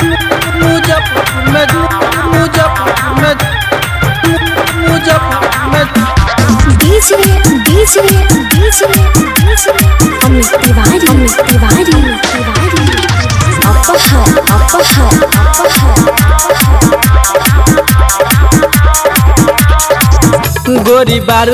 मुजफ्फरपुर में मुजफ्फरपुर में मुजफ्फरपुर में DJ DJ DJ DJ Amit Tiwari Amit Tiwari Tiwari अपहर अपहर अपहर गोरी बारू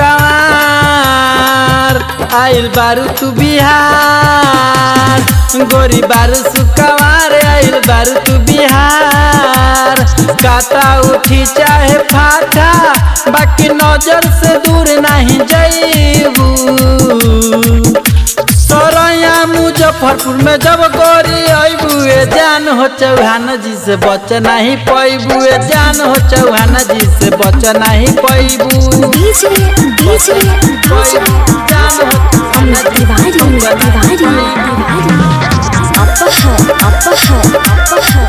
सुकावार आइल बारू तू बिहार गोरी बारू सुकावार आइल बारू तू बिहार काटा उठी चाहे फाटा बाकी नजर से दूर नहीं जईबू सरैया मुजफ्फरपुर में जब गोरी अबू ए जान हो चौहान जी से बच नहीं पैबू ए जान हो चौहान जी से बच नहीं पैबू DJ DJ DJ Amit Tiwari Amit Tiwari Tiwari अपहर अपहर अपहर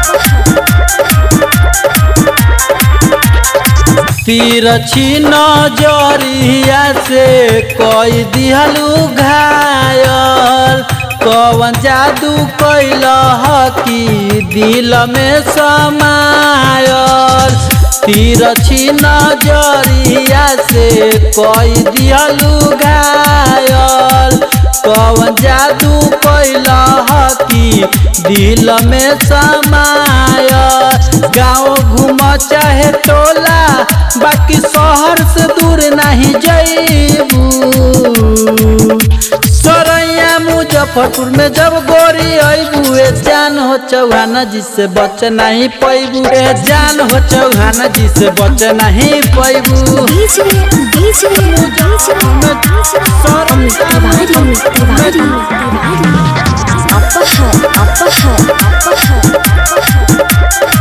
तिरछी नजरिया से कोई दिहलू घायल कवन जादू कैल हकी दिल में समायल तिरछी नजरिया से कोई दिहलू घायल कवन जादू कैल हकी दिल में समायल गाँव घूम चाहे टोला बाकी शहर से दूर नहीं जईबू सरैया मुजफ्फरपुर में जब गोरी अबू ए जान हो चौहान जी से बच नहीं पैबू ए जान हो चौहान जी से बच नहीं पैबू DJ DJ DJ Amit Tiwari Amit Tiwari Tiwari अपहर अपहर अपहर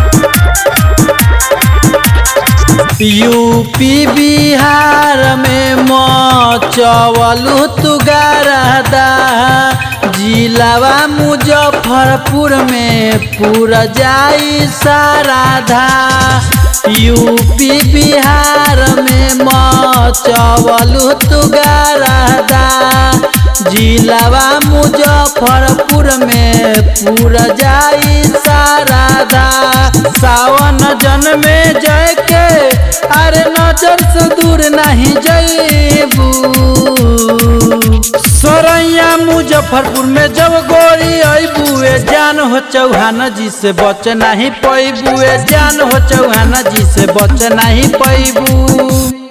यूपी बिहार में मचवलू तू गरदा जिलावा मुजफ्फरपुर में पूरा जाई साराधा यूपी बिहार में मचवलू तू गरदा जिलावा मुजफ्फरपुर में पूरा जाई साराधा सावन जन में जय के अरे नजर से दूर नहीं जईबू सरैया मुजफ्फरपुर में जब गोरी अबू ए जान हो चौहान जी से बच नहीं पैबू ए जान हो चौहान जी से बच नहीं पैबू